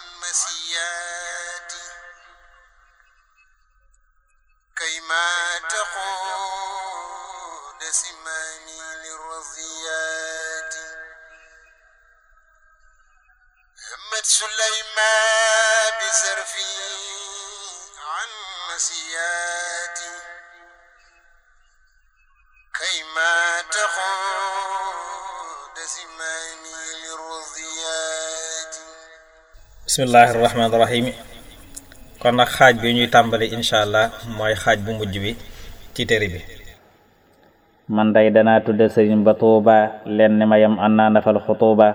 المسيات كيما تقود سماني للرضيات همت سليمان بسرفي عن مسياتي كيما تقود سماني للرضيات bismillahi rahmaani rahim kon nag xaaj bi ñuy tàmbali incha allah mooy xaaj bu mujj bi ci téere bi man day danaa tudde sëriñ ba tuuba leen ni ma yam an naa nafal xutuuba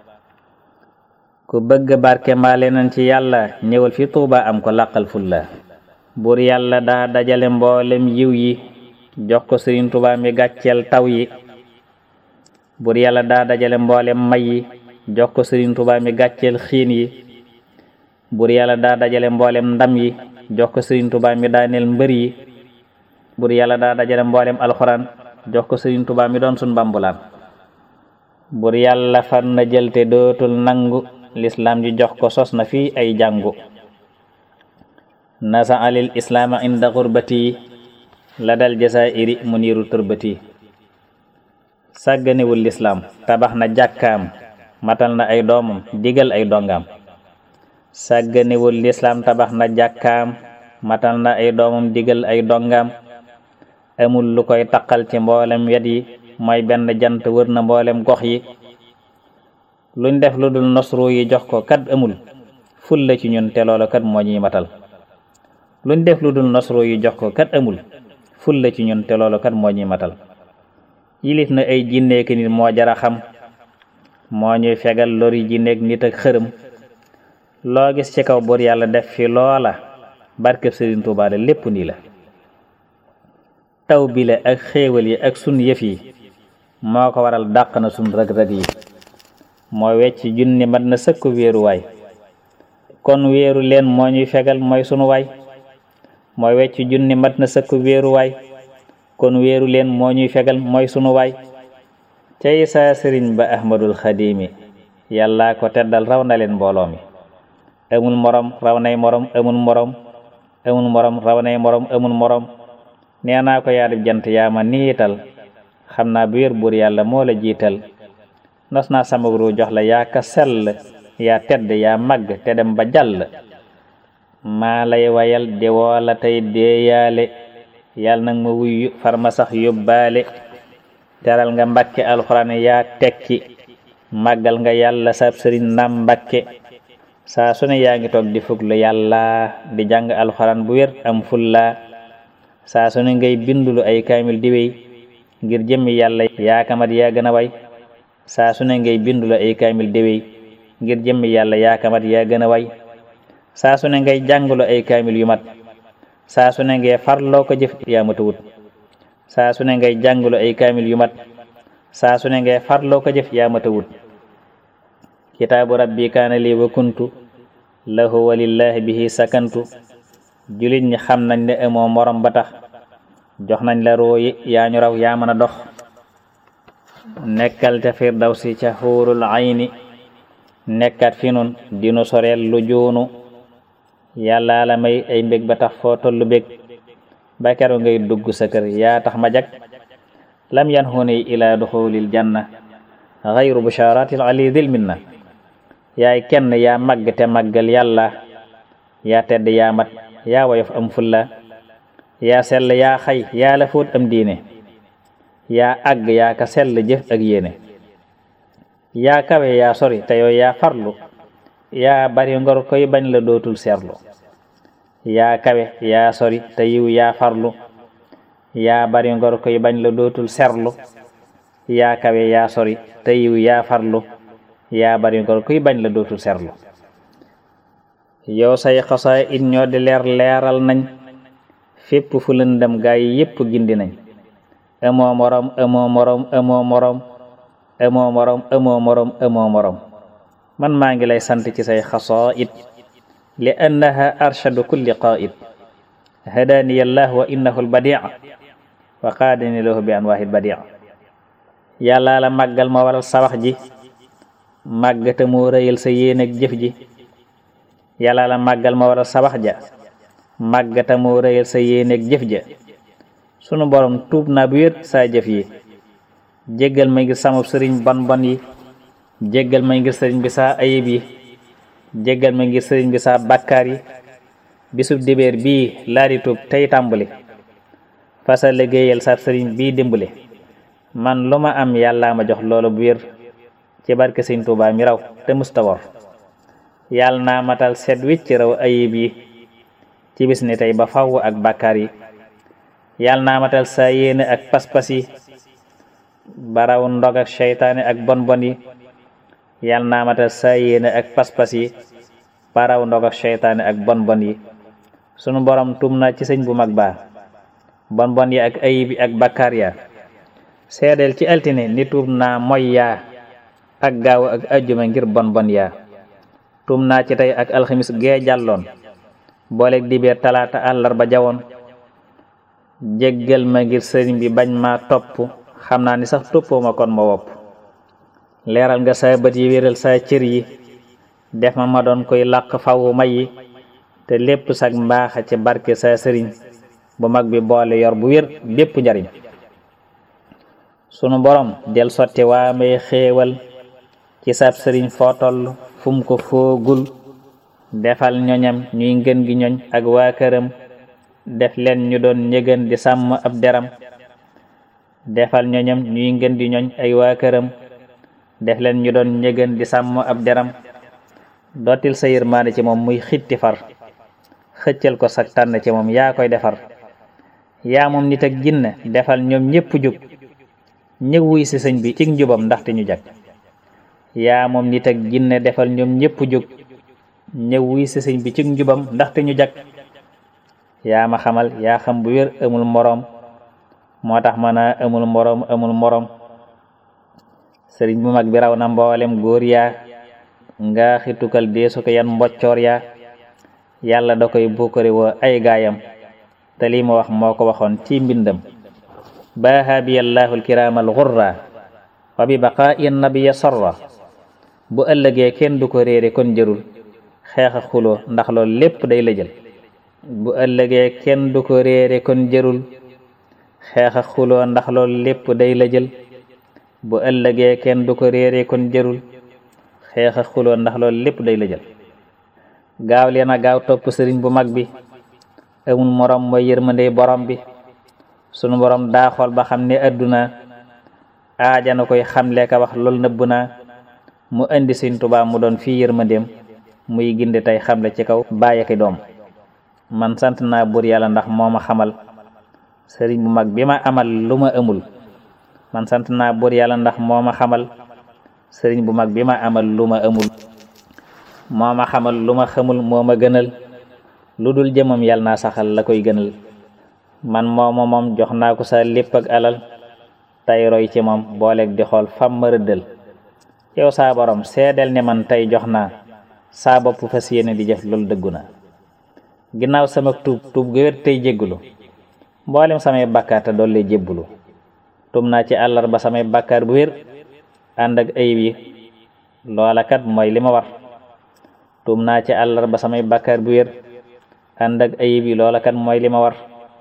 ku bëgg barke mbaa leneen ci yàlla ñëwal fi tuuba am ko làqal fulla buur yàlla daa dajale mboolem yiw yi jox ko sëriñ tuuba mi gàcceel taw yi buur yàlla daa dajale mboolem may yi jox ko sëriñ tuuba mi gàcceel xiin yi buur yàlla daa dajale mboolem ndam yi jox ko sëriñ tuuba mi daaneel mbër yi buur yàlla daa dajale mboolem alxuraan jox ko sëriñ tuuba mi doon sun bambulaan buur yàlla far na jël te dootul nangu lislaam ji jox ko sos na fii ay jàngu nasa alil islaama inda xurbati la dal jasairi mu niiru turbati sàgganewul lislaam tabax na jàkkaam matal na ay doomam digal ay dongaam sàgganewul lislaam tabax na jàkkaam matal na ay doomam digal ay dongaam amul lu koy taqal ci mboolem wet yi mooy benn jant wër na mboolem gox yi luñ def lu dul nosru yi jox ko kat amul ful la ci ñun te loolu kat moo ñuy matal luñ def lu dul nosru yi jox ko kat amul ful la ci ñun te loolu kat moo ñuy matal yilif na ay jinneek nit moo jara xam moo ñuy fegal lori jinneek nit ak xërëm loo gis ci kaw buur yàlla def fi loola barkeb Sëriñ Tuubaa la lépp nii la taw bi la ak xéewal yi ak sun yëf yi moo ko waral dàq na sun rëg-rëg yi moo wecc junni mat na sëkk wéeruwaay kon wéeru leen moo ñuy fegal mooy sunu waay mooy wecc junni mat na sëkk wéeruwaay kon wéeru leen moo ñuy fegal mooy sunu waay cay saa sëriñ ba ahmadul xadimi yàllaa ko teddal raw na leen mbooloo mi amul morom raw nay morom amul morom amul morom raw nay morom amul morom nee naa ko yaa dib jant yaa ma niital xam naa bu wér buur yàlla moo la jiital nos naa sama ru jox la yaa ka sell yaa tedd yaa màgg te dem ba jàll maa lay wayal di woola tey deeyaale yàlla nag ma wuyu farma sax yóbbaale teral nga mbakke alxuraan yaa tekki màggal nga yàlla sab sëriñ nam mbakke saa su ne yaa ngi toog di fuglu yàlla di jàng alxuraan bu wér am fulla saa su ne ngay bindulu ay kaamil di wéy ngir jëmmi yàlla yaa kamat yaa gën a way saa su ne ngay bindulu ay kaamil di wéy ngir jëmmi yàlla yaa kamat yaa gën a way saa su ne ngay jàngulu ay kaamil yu mat saa su ne ngay farloo ko jëf yaa matawut saa su ne ngay jàngulu ay kaamil yu mat saa su ne ngay farloo ko jëf yaa matawut kitaabu rabbi kaana lii wa kuntu lahu walillahi bihi sakantu julit ñi xam nañ ne amoo morom ba tax jox nañ la rooyi yaa ñu raw yaa mën a dox nekkal ca firdawsi ca xuurul ayni nekkat fi nun dinu soreel lu joonu yàlla la may ay mbég ba tax foo tollu bég ba keroog ngay dugg sa kër yaa tax ma jag lam yan xuni ila duxulil janna xayru busharatil ali dil minna yaay kenn yaa màgg te màggal yàlla yaa tedd yaa mat yaa woyof am fulla yaa sell yaa xay yaa la fóot am diine yaa àgg yaa ka sell jëf ak yéene yaa kawe yaa sori te yow yaa farlu yaa bari ngor koy bañ la dootul seerlu yaa kawe yaa sori te yiw yaa farlu yaa bari ngor koy bañ la dootul serlu yaa kawe yaa sori te yiw yaa farlu yaa bari ngor kuy bañ la dootul serlu yow say xasaay it ñoo di leer leeral nañ fépp fu lëndëm gaa yi yépp gindi nañ amoo morom amoo morom amoo morom amoo morom amoo morom amoo morom man maa ngi lay sant ci say xasaid li annaha arshadu kulli qaid hadani allah wa innahu albadi' wa qaadani lahu bi anwaahi albadi' yàlla la màggal ma waral sa wax ji màggate moo rëyal sa yéen ak jëf ji yàlla la màggal ma waral sa wax ja màggata moo rëyal sa yéeneeg jëf ja sunu borom tuub naa bu wér saa jëf yi jéggal ma ngir sama sëriñ bon bon yi jéggal ma ngir sëriñ bi saa ayib yi jéggal ma ngir sëriñ bi saa bàkkaar yi bisub dibéer bii laa di tuub tey tàmbali fasa liggéeyal sa sëriñ bii dimbali man lu ma am yàllaa ma jox loolu bu wér ci barke sëriñ Tuubaa mi raw te musta wor yàlla naa matal set wicc raw ayib yi ci bis ni tey ba faw ak bàkkaar yi yàlla naa matal sa yéene ak pas-pas yi ba raw ndog ak seytaane ak bon bon yi yàlla naa matal sa yéene ak pas-pas yi ba raw ndog ak seytaane ak bon bon yi sunu borom tum na ci sëñ bu mag baa bon bon yi ak ayib yi ak bàkkaar ya seedeel ci altine ni tuub naa moy yaa ak gaaw ak ajjuma ngir bon bon yaa tuum naa ci tey ak alxamis gee jàlloon booleeg dibeer talaata àllarba jawoon jéggal ma ngir sëriñ bi bañ ma topp xam naa ni sax toppoo ma kon ma wopp leeral nga sa bët yi wéral sa cër yi def ma ma doon koy làq fawu may yi te lépp sag mbaaxa ci barke sa sëriñ bu mag bi boole yor bu wér bépp njariñ sunu borom del sotti waa may xéewal ci sab sëriñ foo toll fu mu ko foogul defal ñoñam ñuy ngën gi ñoñ ak waa këram def leen ñu doon ñëgën di sàmm ab deram defal ñoñam ñuy ngën di ñoñ ay waa këram def leen ñu doon ñëgën di sàmm ab deram dootil sa yërmaande ci moom muy xitti far xëccal ko sag tànn ci moom yaa koy defar yaa moom nit ak jinne defal ñoom ñépp jug ñëw wuy si sëñ bi ci njubam ndaxte ñu jag yaa moom nit ak jinne defal ñoom ñépp jóg ñëw wuy si sëñ bi ci njubam ndaxte ñu jag yaa ma xamal yaa xam bu wér amul moroom moo tax ma naa amul moroom amul moroom sëriñ bu mag bi raw na mboolem góor yaa nga xitukal deesu ko yan mboccoor yaa yàlla da koy bukkari woo ay gaayam te lii ma wax moo ko waxoon ci mbindam baaha bi allahu alkiraamal xurra wa bi baqaa'i nabiya sorra bu ëllëgee kenn du ko réere kon jërul xeex a xuloo ndax loolu lépp day la jël bu ëllëgee kenn du ko réere kon jërul xeex a xuloo ndax loolu lépp day la jël bu ëllëgee kenn du ko réere kon jërul xeex a xuloo ndax loolu lépp day la jël gaaw leen a gaaw topp sëriñ bu mag bi amul morom mooy yërmande borom bi sunu borom daa xool ba xam ne adduna aajana koy xamle ka wax loolu nëbb naa mu indi Sëriñ Tuubaa mu doon fii yërmandeem muy ginde tey xamle ci kaw bàyyi ki doom man sant naa buur yàlla ndax moo ma xamal sëriñ bu mag bi ma amal lu ma amul man sant naa buur yàlla ndax moo ma xamal sëriñ bu mag bi ma amal lu ma amul moo ma xamal lu ma xamul moo ma gënal lu dul jëmam yàlla naa saxal la koy gënal man mooma moom jox naa ko sa lépp ak alal tey roy ci moom booleeg di xool fam ma rëddal yow saa borom seedeel ne man tey jox naa saa bopp fas yéene di jëf loolu dëggu na ginnaaw sama tuub tuub gu wér tey jéggulu mboolem samay bàkkaar te doole jébbulu tuub naa ci àllarba samay bàkkaar bu wér ànd ak ayib yi loola kat mooy li ma war tuub naa ci àllarba samay bàkkaar bu wér ànd ak ayib yi loola kat mooy li ma war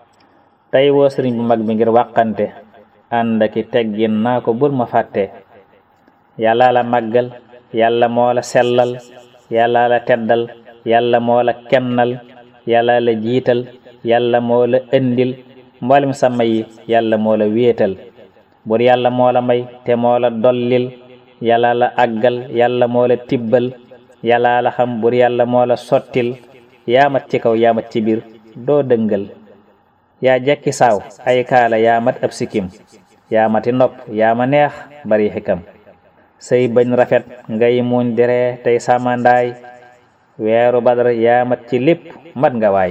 tey woo sëriñ bu mag bi ngir wàqante ànd aki teggin naa ko bul ma fàtte yàlla la màggal yàlla moo la sellal yàlla la teddal yàlla moo la kennal yàlla la jiital yàlla moo la indil mboolem sa may yi yàlla moo la wéetal bur yàlla moo la may te moo la dollil yàlla la àggal yàlla moo la tibbal yàlla la xam bur yàlla moo la sottil yaamat ci kaw yaamat ci biir doo dëngal yaa jekki saaw ay kaala yaa mat ab sikkim yaa mati nopp yaa ma neex bari xikam say bañ rafet ngay muñ diree tey sàmmandaay weeru badar yaa mat ci lépp mat nga waay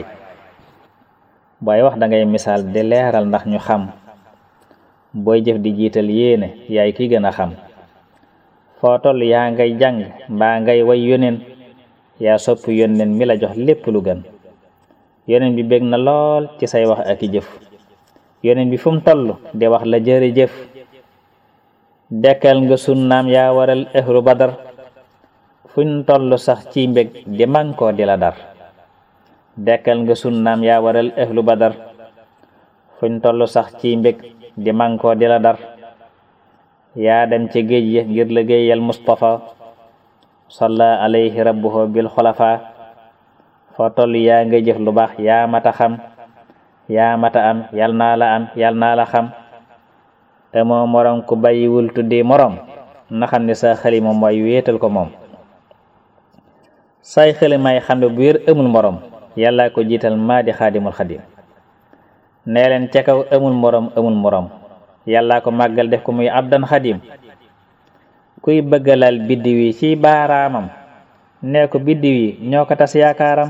booy wax da ngay misaal di leeral ndax ñu xam booy jëf di jiital yéene yaay ki gën a xam foo toll yaa ngay jàng mbaa ngay way yoneen yaa sopp yoneen mi la jox lépp lu gën yoneen bi bég na lool ci say wax ak i jëf yoneen bi fu mu toll di wax la jërëjëf dekkal nga sunnaam yaa waral ahlu badar fuñ tollu sax ci mbég di mànkoo di la dar dekkal nga sunnaam yaa waral ahlu badar fuñ tollu sax ci mbég di mànkoo di la dar yaa dem ci géej ya ngir liggéeyal Mustafa salla alayhi rabbuhu bil xulafa foo toll yaa nga jëf lu baax yaa mata xam yaa mata am yal naa la am yal naa la xam amoo morom ku bàyyiwul tuddi morom na xam ne sa xalima mooy wéetal ko moom say xalimay xam ne bu wér amul morom yàlla ko jiital maa di xaadimul xadim nee leen ca kaw amul morom amul morom yàlla ko màggal def ko muy abdan xadim kuy bëggalal biddiw yi ci baaraamam nee ko biddiw yi ñoo ko tas yaakaaram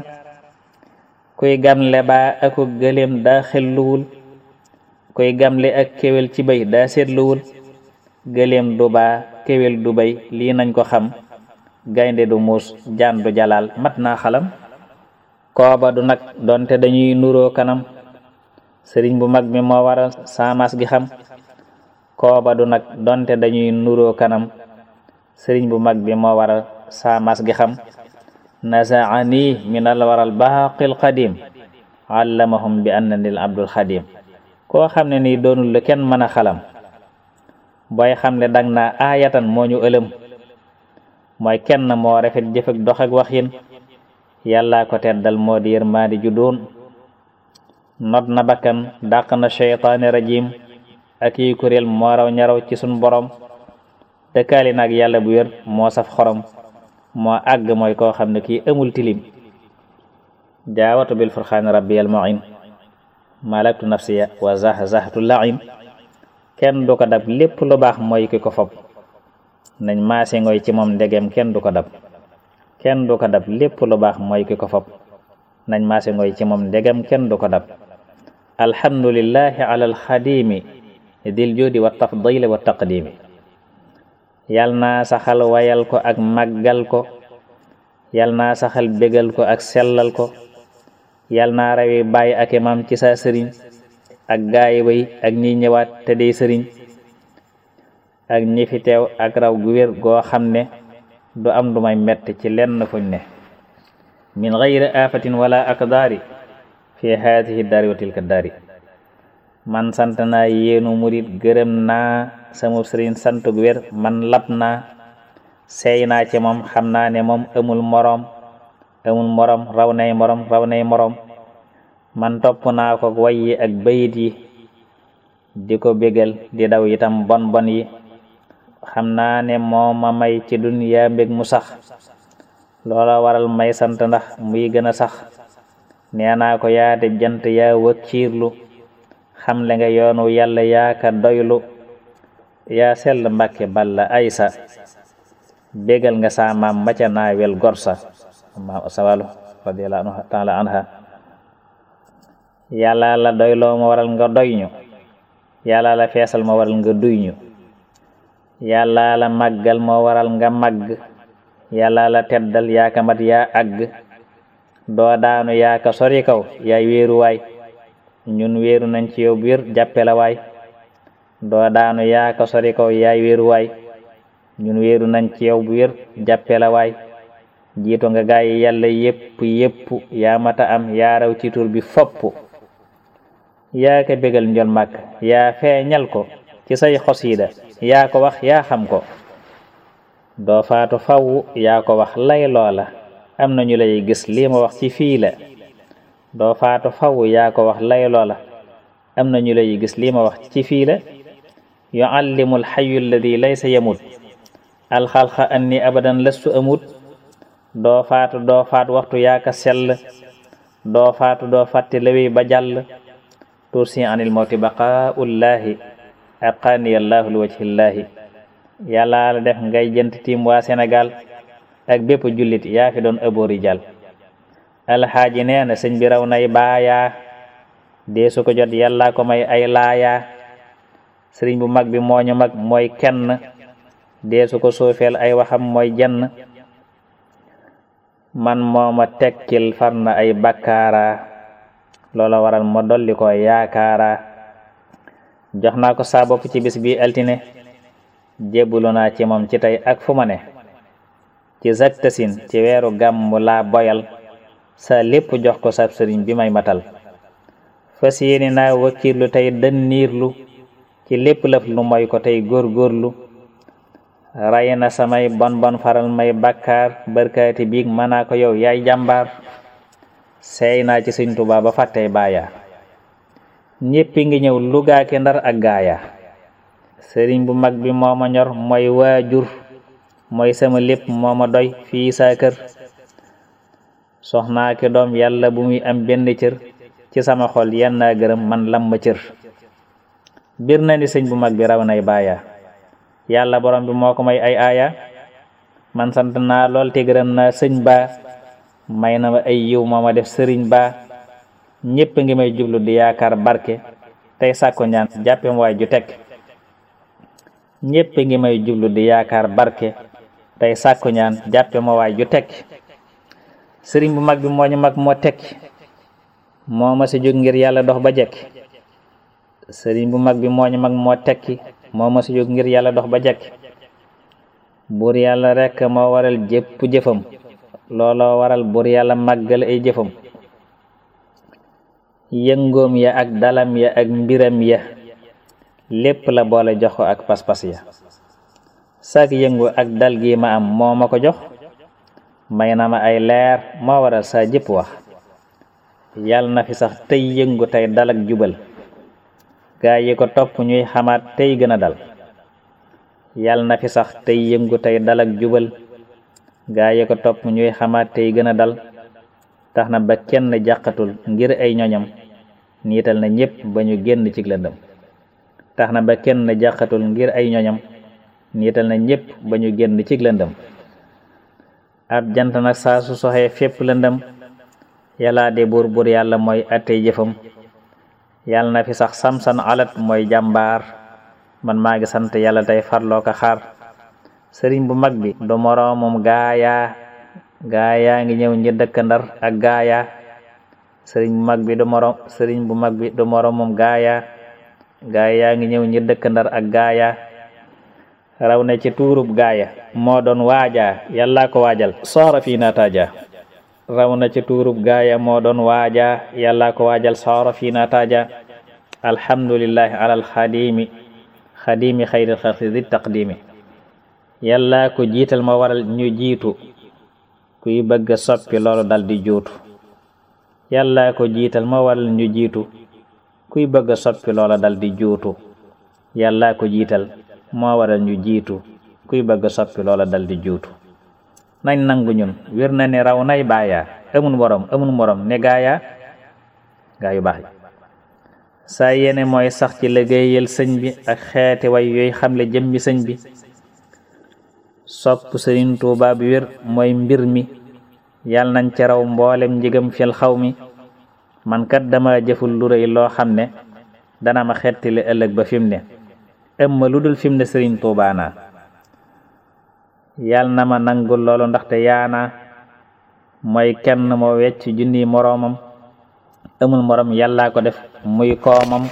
kuy gamle baa aku gëléem daa xelluwul kuy gamle ak kéwél ci bay daa seetluwul gëléem du baa kéwél du bay lii nañ ko xam gaynde du muus jaan du jalaal mat naa xalam kooba du nag donte dañuy nuroo kanam sëriñ bu mag mi moo waral saamaas gi xam kooba du nag donte dañuy nuroo kanam sëriñ bu mag bi moo waral saamaas gi xam nasaani min al waral baaqil qadim allamahum bi annanil abdul xadim koo xam ne nii doonul la kenn mën a xalam booy xam ne dang naa aayatan moo ñu ëlëm mooy kenn moo rafet jëf ak dox ak waxin yàllaa ko teddal moo di yërmaandi ju doon not na bakkan dàq na sheytaani rajim ak yi kuréel moo raw ñaraw ci sun borom dëkkaali nag yàlla bu wér moo saf xorom moo àgg mooy koo xam ne kii amul tilim jaawatu bil furxaani rabbiyal muin malaktu nafsiya wa zah zahtu laim kenn du ko dab lépp lu baax mooy ki ko fob nañ maase ngoy ci moom ndegem kenn du ko dab kenn du ko dab lépp lu baax mooy ki ko fob nañ maase ngoy ci moom ndegem kenn du ko dab alhamdulillahi ala alxadimi dil judi wa tafdili wa taqdimi yal naa saxal wayal ko ak màggal ko yal naa saxal bégal ko ak sellal ko yal naa rawi bàyyi ak imam ci sa sëriñ ak gaayi way ak ñi ñëwaat te dey sëriñ ak ñi fi teew ak raw gu wér goo xam ne du am du may mett ci lenn fuñ ne min gayri afatin wala akdaari fi haadihi daari wa tilka daari man sant naa yéenu murit gërëm naa sama sëriñ sant gu wér man lab naa seey naa ci moom xam naa ne moom amul moroom amul moroom raw nay moroom raw nay moroom man topp naa ko way yi ak bayit yi di ko bégal di daw itam bon bon yi xam naa ne moo ma may ci duniya mbég mu sax loola waral may sant ndax muy gën a sax nee naa ko yaa de jant yaa wakkiirlu xam le nga yoonu yàlla yaa ka doylu yaa sell mbàkke balla aysa bégal nga sa maam maca naawel gorsa maam sawalu radiyallahu taala anha yàlla la doyloo ma waral nga doy ñu yàlla la feesal ma waral nga duy ñu yàlla la màggal moo waral nga màgg yàlla la teddal yaa ka mat yaa àgg doo daanu yaa ka sori kaw yaay wéeru waay ñun wéeru nañ ci yow biir jàppe la waay doo daanu yaa ka sori kaw yaay wéeru waay ñun wéeru nañ ci yow biir jàppe la waay jiito nga gaay yàlla yépp yépp yaa mata am yaa raw ci tur bi fopp yaa ka bégal njol màkk yaa feeñal ko ci say xosiida yaa ko wax yaa xam ko doo faatu faw yaa ko wax lay loola am na ñu lay gis lii ma wax ci fii la doo faatu faw yaa ko wax lay loola am na ñu lay gis lii ma wax ci fii la yuallimu alxayu alladi laysa yamut alxalqa anni abadan lastu amut doo faatu doo faat waxtu yaa ka sell doo faatu doo fàtte lawi ba jàll tursi anil mawti baqaullaahi aqaani allahu li wajhillaahi yàlla la def ngay jënt tiim waa Sénégal ak bépp jullit yaa fi doon ëboori jàll alxaaji nee na sëñ bi raw nay baayaa dee su ko jot yàlla ko may ay laayaa sëriñ bu mag bi mooñu mag mooy kenn dee su ko suufeel ay waxam mooy jenn man mooma tekkil far na ay bakkaara loola waral ma dolli ko yaakaara jox naa ko saa bopp ci bis bi altine jébbulu naa ci moom ci tey ak fu ma ne ci zaktasin ci weeru gàmmu laa boyal sa lépp jox ko sab sëriñ bi may matal fas yéene naa wakkirlu tey dënniirlu ci lépp lëf lu moy ko tey góorgóorlu ray na samay bon bon faral may bàkkaar barkaati biig manaa ko yow yaay jàmbaar seey naa ci sëñ Tuubaa ba fàttey baaya ñéppi ngi ñëw lugaaki ndar ak gaaya sëriñ bu mag bi moo ma ñor mooy waajur mooy sama lépp moo ma doy fii saa kër soxnaa ki doom yàlla bu muy am benn cër ci sama xol yan naa gërëm man lam ma cër bir na ni sëñ bu mag bi raw nay baaya yàlla borom bi moo ko may ay aaya man sant naa lool te gërëm naa sëñ baa may na ma ay yiw moo ma def sëriñ baa ñépp ngi may jublu di yaakaar barke tey sàkku ñaan jàppem waay ju tekk ñépp ngi may jublu di yaakaar barke tey sàkku ñaan jàppe ma waay ju tekk sëriñ bu mag bi moo ñu mag moo tekki moo ma si jóg ngir yàlla dox ba jekk sëriñ bu mag bi moo ñu mag moo tekki moo ma si jóg ngir yàlla dox ba jekk buur yàlla rekk moo waral jépp jëfam looloo waral buur yàlla màggal ay jëfam yëngoom ya ak dalam ya ak mbiram ya lépp la boole jox ko ak pas-pas ya sag yëngu ak dal gi ma am moo ma ko jox may na ma ay leer moo waral saa jëpp wax yàlla na fi sax tey yëngu tey dal ak jubal gaa yi ko topp ñuy xamaat tey gën a dal yàlla na fi sax tey yëngu tey dal ak jubal gaa yi ko topp ñuy xamaat tey gën a dal tax na ba kenn jàqatul ngir ay ñoñam niital na ñépp ba ñu génn ci lëndëm tax na ba kenn jàqatul ngir ay ñoñam niital na ñépp ba ñu génn ci lëndëm ab jant nag saa su soxee fépp lëndëm yàllaa de buur buur yàlla mooy attey jëfam yàlla na fi sax samsan alat mooy jàmbaar man maa ngi sant yàlla tey farloo ko xaar sëriñ bu mag bi du moroomum gaayaa gaayaa ngi ñëw ñi dëkk ndar ak gaayaa sëriñ bu mag bi du moroom sëriñ bu mag bi du moroomum gaayaa gaayaa ngi ñëw ñi dëkk ndar ak gaayaa raw na ci tuurub gaaya moo doon waajaa yàllaa ko waajal soora fii naataaja raw na ci tuurub gaaya moo doon waajaa yàllaa ko waajal soora fii naataaja alhamdulillahi alal xadimi xadimi xayril xalqi di taqdimi yàllaa ko jiital ma waral ñu jiitu kuy bëgg a soppi loolu dal di juutu yàllaa ko jiital ma waral ñu jiitu kuy bëgg a soppi loola dal di juutu yàllaa ko jiital moo waral ñu jiitu kuy bëgg a soppi loola dal di juutu nañ nangu ñun wér na ne raw nay baayaa amul morom amul morom ne gaayaa gaa yu baax yi saa yéene mooy sax ci liggéeyal sëñ bi ak xeeti way yooyu xamle jëmmi sëñ bi sopp sëriñ Tuubaa bi wér mooy mbir mi yal nañ ci raw mboolem njigam fil xaw mi man kat dama jëful lu rëy loo xam ne dana ma xettili ëllëg ba fim ne ëmma lu dul fim ne sëriñ Tuubaa naa yal na ma nangul loolu ndaxte yaana mooy kenn moo wecc junni moroomam amul morom yàllaa ko def muy koomam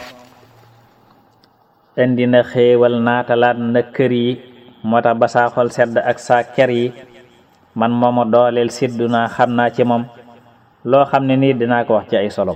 indi na xéewal naatalaat na kër yi moo tax ba saa xol sedd ak saa ker yi man mooma dooleel siddu naa xam naa ci moom loo xam ne nii dinaa ko wax ci ay solom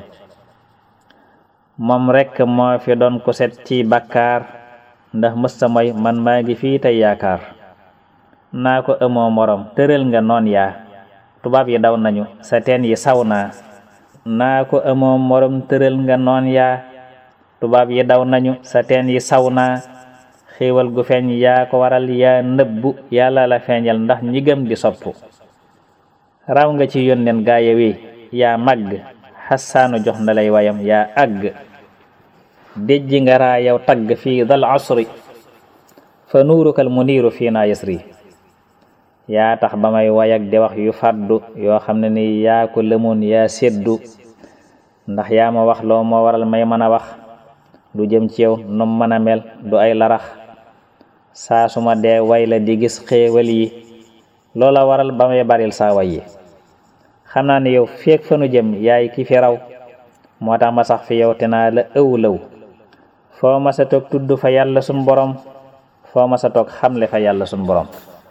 moom rekk moo fi doon ko set ci bakkaar ndax mësta mooy man maa ngi fii tey yaakaar naa ko amoo morom tëral nga noon yaa tubaab yi daw nañu sa teen yi saw naa naa ko amoo morom tëral nga noon yaa tubaab yi daw nañu sa teen yi saw naa xéewal gu feeñ yaa ko waral yaa nëbbu yàlla la feeñal ndax ñi gëm di sopp raw nga ci yónneen gaaya wi yaa màgg xassaanu jox na lay wayam yaa àgg déjji nga raa yow tagg fii dal asri fa nuurukal muniiru fii naa yasri yaa tax ba may wayak di wax yu fàddu yoo xam ne ni yaa ko lëmoon yaa séddu ndax yaa ma wax loo moo waral may mën a wax du jëm ci yow num mën a mel du ay larax saa su ma dee way la di gis xéewal yi loola waral ba may baril saa way yi xam naa ne yow feek fa nu jëm yaay ki fi raw moo tax ma sax fi yow te naa la ëw lëw foo ma sa toog tudd fa yàlla sun borom foo ma sa toog xamle fa yàlla sun borom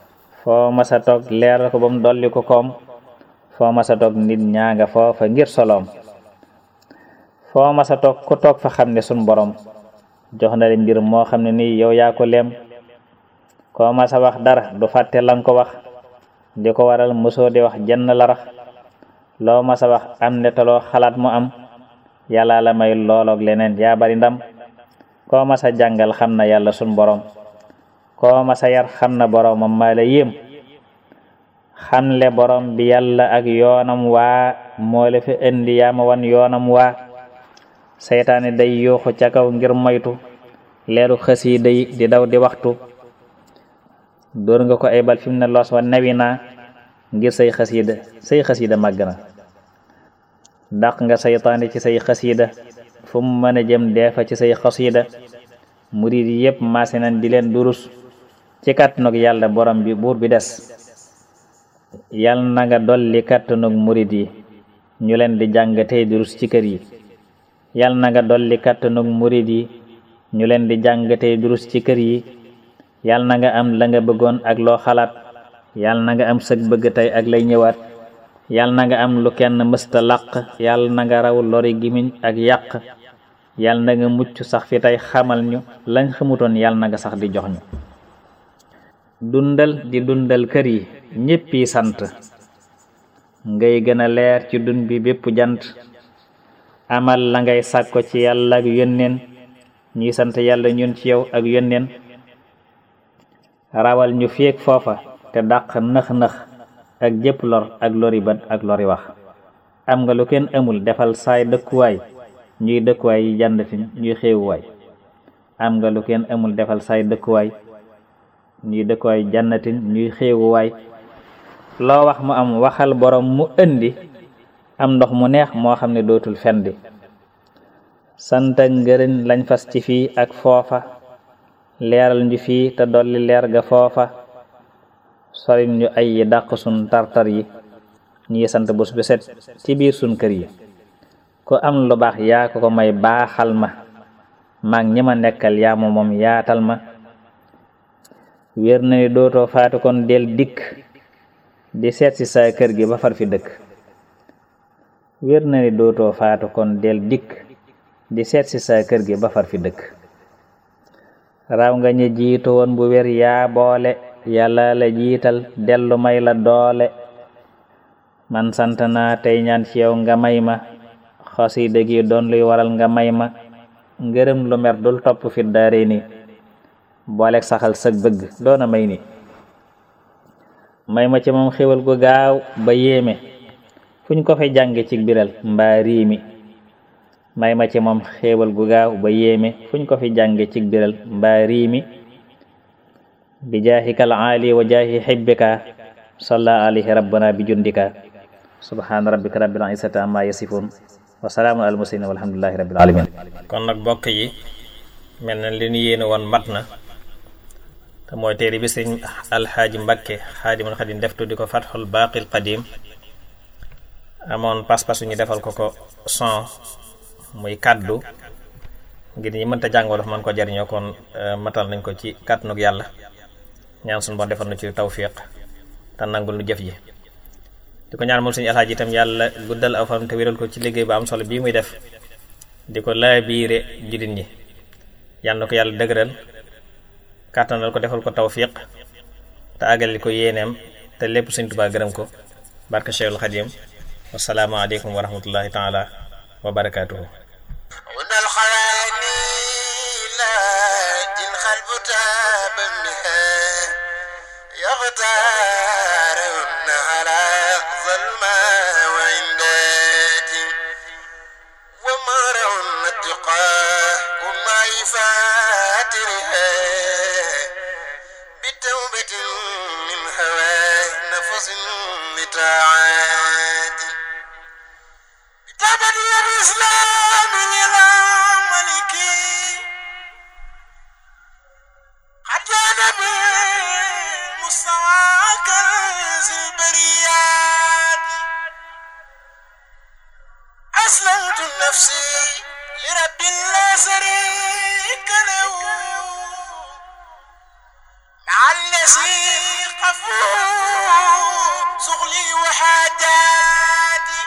foo masa toog leeral ko ba mu dolli ko koom foo masa toog nit ñaa nga foofa ngir soloom foo masa toog ku toog fa xam ne sun borom jox na le mbir moo xam ne nii yow yaa ko leem koo masa wax dara du fàtte lan ko wax di ko waral mosoo di wax jenn larax loo masa wax am ne taloo xalaat mu am yàlla la may looloog leneen yaa bari ndam koo masa jàngal xam na yàlla sun borom koo masa yar xam na boromam maa la yéem xamle borom bi yàlla ak yoonam waa moo la fi indi yaa ma wan yoonam waa seytaane day yuuxu ca kaw ngir moytu leeru xasiida yi di daw di waxtu dóor nga ko ay bal fi mu ne loos wa newi naa ngir say xasiida say xasiida màgg na dàq nga seytaane ci say xasiida fu mu mën a jëm deefa ci say xasiida murid yi yépp maase nañ di leen durus ci kàttanug yàlla borom bi buur bi des yal na nga dolli kàttanug murid yi ñu leen di jàng tey durus ci kër yi yal na nga dolli kàttanug murid yi ñu leen di jàng tey durus ci kër yi yal na nga am la nga bëggoon ak loo xalaat yal na nga am sëg bëgg tey ak lay ñëwaat yal na nga am lu kenn mësta làq yal na nga raw lori gimiñ ak yàq yal na nga mucc sax fi tey xamal ñu lañ xamutoon yal na nga sax di jox ñu dundal di dundal kër yi ñéppi sant ngay gën a leer ci dun bi bépp jant amal la ngay sàkko ci yàlla ak yónneen ñuy sant yàlla ñun ci yow ak yónneen rawal ñu féeg foofa te dàq nëx-nëx ak jëpp lor ak lori bët ak lori wax am nga lu kenn amul defal saay dëkkuwaay ñuy dëkkuwaay yi jàndati ñuy xéewuwaay am nga lu kenn amul defal saay dëkkuwaay ñuy dëkkuwaay jànnatin ñuy xéewuwaay loo wax mu am waxal borom mu indi am ndox mu neex moo xam ne dootul fendi sant ak ngërën lañ fas ci fii ak foofa leeral ñu fii te dolli leer ga foofa soril ñu ay yi dàq sun tartar yi ñi sant bés bu set ci biir sun kër yi ku am lu baax yaa ko ko may baaxal ma maag ñi ma nekkal yaa ma moom yaatal ma wér na ni dootoo faatu kon del dikk di seet si sa kër gi ba far fi dëkk wér na ni dootoo faatu kon del dikk di seet si sa kër gi ba far fi dëkk raw nga ñi jiitu woon bu wér yaa boole yàlla la jiital dellu may la doole man sant naa tey ñaan ci yow nga may ma xasida gi doon luy waral nga may ma ngërëm lu mer dul topp fi daare ni booleeg saxal sëg bëgg doona may ni may ma ci moom xéwal gu gaaw ba yéeme fuñ ko fi jànge ci biral mbaa riimi may ma ci moom xéewal gu gaaw ba yéeme fuñ ko fi jànge ci biral mbaa riimi bi jaahikal aali wa jaahi hibbika salla alayhi rabbana bi jundika subhaana rabbika rabbil izzati amma yasifun wa salaamun al mursalin walhamdulillahi rabbil alamin kon nag bokk yi mel na li ñu yéene woon mat na te mooy téere bi sëñ alxaaji mbakke xaadimul xadim def tuddi ko fatxul baaqil qadim amoon pas-pasu ñu defal ko ko son muy kàddu ngir ñi mënta jàng wolof man ko jariñoo kon matal nañ ko ci kàttanug yàlla ñaan suñu bon defal na ci tawfiq te nangul nu jëf ji di ko ñaan moom suñu alxaaji itam yàlla guddal aw fan te wéral ko ci liggéey bu am solo bii muy def di ko laabiire jullit ñi yàlla na ko yàlla dëgëral kàttanal ko defal ko tawfiq te àggali ko yéeneem te lépp Sëñ Tuubaa gërëm ko barka Cheikhul Xadim wasalaamu aleykum wa rahmatullahi taala wa barakaatuhu هنا الخياني لا إن خلبت بمها يغتار على ظلمة وعنداتي ومرع التقاه ومعرفاتها بتوبة من هواه نفس بطاعاتي تبني الإسلام إلى ملكي قد جاد بالمستوى كنز البريات أسلمت نفسي لرب لا شريك له مع الذي عفو شغلي وحاجاتي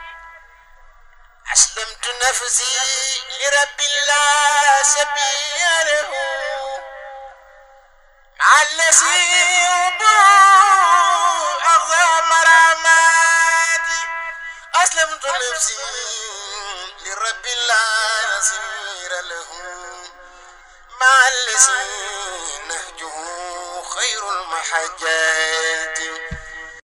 أسلمت نفسي لرب الله سبيله مع الذي أغضى مراماتي أسلمت نفسي لرب الله يسير له مع الذي نهجه خير المحجات